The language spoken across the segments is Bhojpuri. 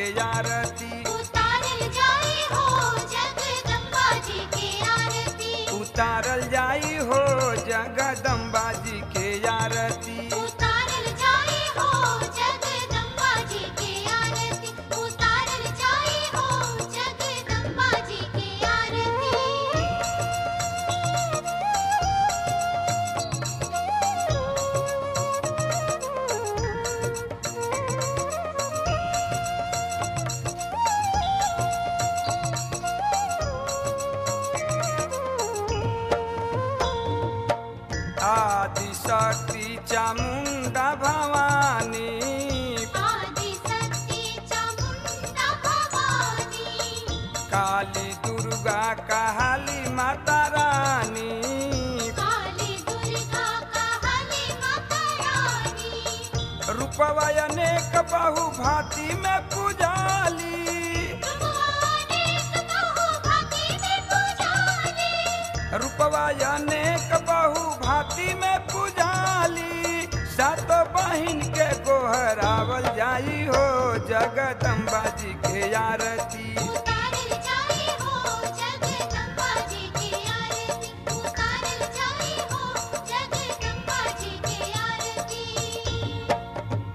के आरती उतारल जाई हो जगदम्बा जी के आरती उतारल जाई हो जगदम्बा जी के आरती उतारल जाई हो जगदम्बा जी के आरती उतारल जाई हो जगदम्बा जी के आरती आदि शक्ति चामुंडा भवानी आदि शक्ति चामुंडा भवानी काली दुर्गा काली माता रानी काली दुर्गा काली माता रानी रूपवा अनेक बहु भांति में पुजाली अनेक बहु भांति में पुजारी रूपवा अनेक बहु भांति में पुजाली सात बहिन के गोहरावल जाई हो जगदम्बा जी के आरती उतारल जाई हो जगदम्बा जी के आरती उतारल जाई हो जगदम्बा जी के आरती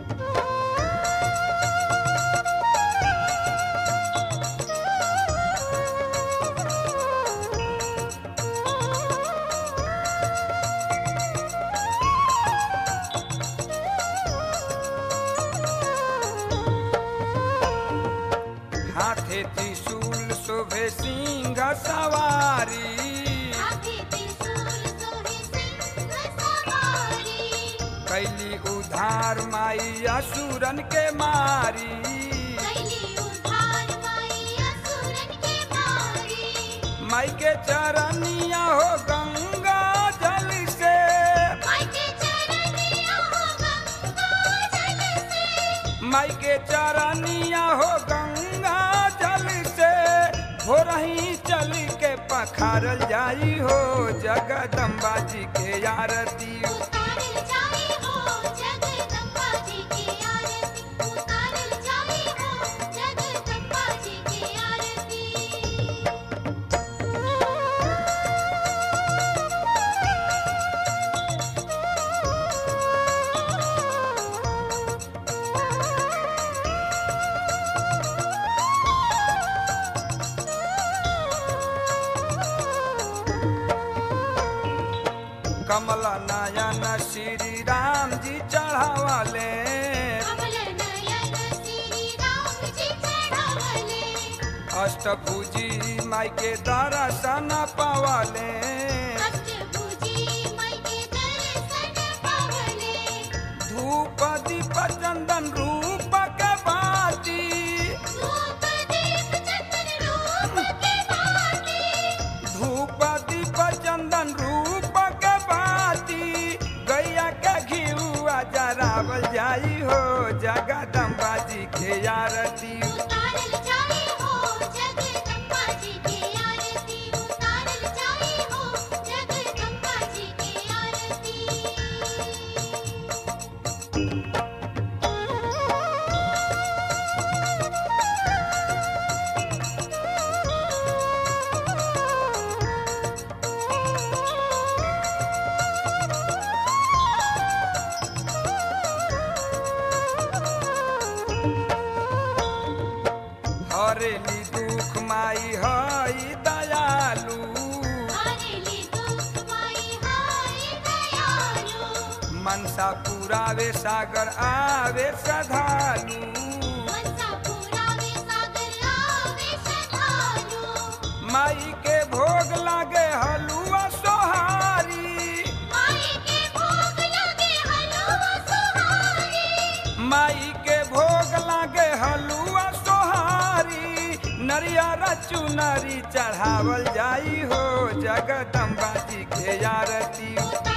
हाथे त्रिशूल शोभे सिंह सवारी आगे त्रिशूल सोहे सिंह सवारी कैली उधार माई असुरन के मारी कैली उधार माई असुरन के मारी माई के चरनिया हो गंगा जल से माई के चरनिया हो गंगा जल से माई के चरनिया हो गंगा जल से हो रही चल के पखारल जाई हो जगदम्बा जी के आरती उतारल जाई हो जगदम्बा जी के आरती उतारल जाई हो जगदम्बा जी के आरती कमल नयन श्री राम जी चढ़ावले कमल नयन श्री राम जी चढ़ावले अष्टभुजी माई के दर्शन पावले अष्टभुजी माई के दर्शन पावले धूप दीप चंदन रूप के बाती रूप दीप चंदन रूप के भांति धूप दीप चंदन रूप के बाती गैया के घिउआ जरावल जाई हो जगदम्बा जी के आरती उतारल जाई हो जगदम्बा जी के आरती उतारल जाई हो जगदम्बा जी के आरती हरेली दुख माई हई दयालु हरेली दुख माई हाय दयालु मनसा पुरावे सागर आवे श्रद्धालु मनसा पुरावे सागर आवे श्रद्धालु माई के भोग लागे हलुआ सोहारी माई के भोग लगे हलवा सुहारी माई के भोग लागे हलुआ सोहारी नरियर चुनरी चढ़ावल जाई हो जगदम्बा जी के आरती उतारल